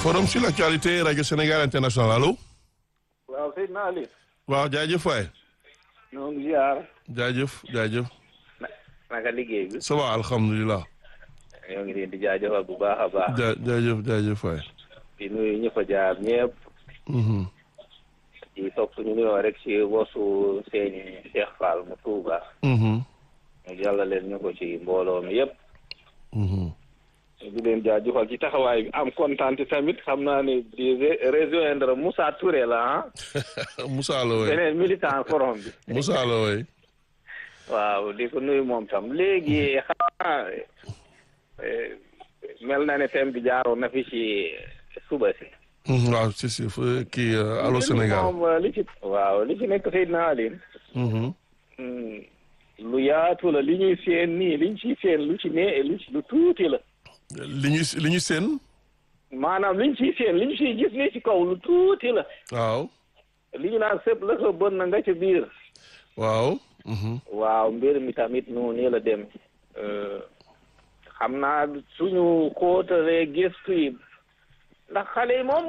forum sur l'actualité rajo Sénégal international allo. waaw Seydina Ali. waaw jaajëf waay. ñoo ngi ziar. jaajëf jaajëf. naka liggéey bi. ça va alhamdulilah. ñoo ngi leen di jaajëfal bu baax a baax. ja jaajëf jaajëf waay. di nuyu ñi fa jaar ñëpp. di topp ñu nuyoo rek ci wosu seeni Cheikh Fall mu Touba. mu jàlla leen ñu ko ci mbooloo mi yëpp. di leen jaajëfal ci taxawaay bi am kontaan tamit xam naa ne di rejoindre Moussa Touré la ah. Moussa la waay beneen militant forum bi. Moussa la waay. waaw di ko nuyu moom tam léegi xanaa mel na ne thème bi jaaroon na fi ci suba si. waaw si si kii allo Sénégal. moom li ci waaw li ci nekk Seydina Aline. lu yaatu la li ñuy seen nii liñ ciy seen lu ci ne lu ci lu tuuti la. li ñu li ñu seen. maanaam liñ ciy seen li ñu ciy gis nii ci kaw lu tuuti la. waaw. li ñu naan sëpp la ko bën na nga ci biir. waaw. waaw mbir mi tamit noonu nii la dem. xam naa suñu xóotalee gëstu yi ndax xale yi moom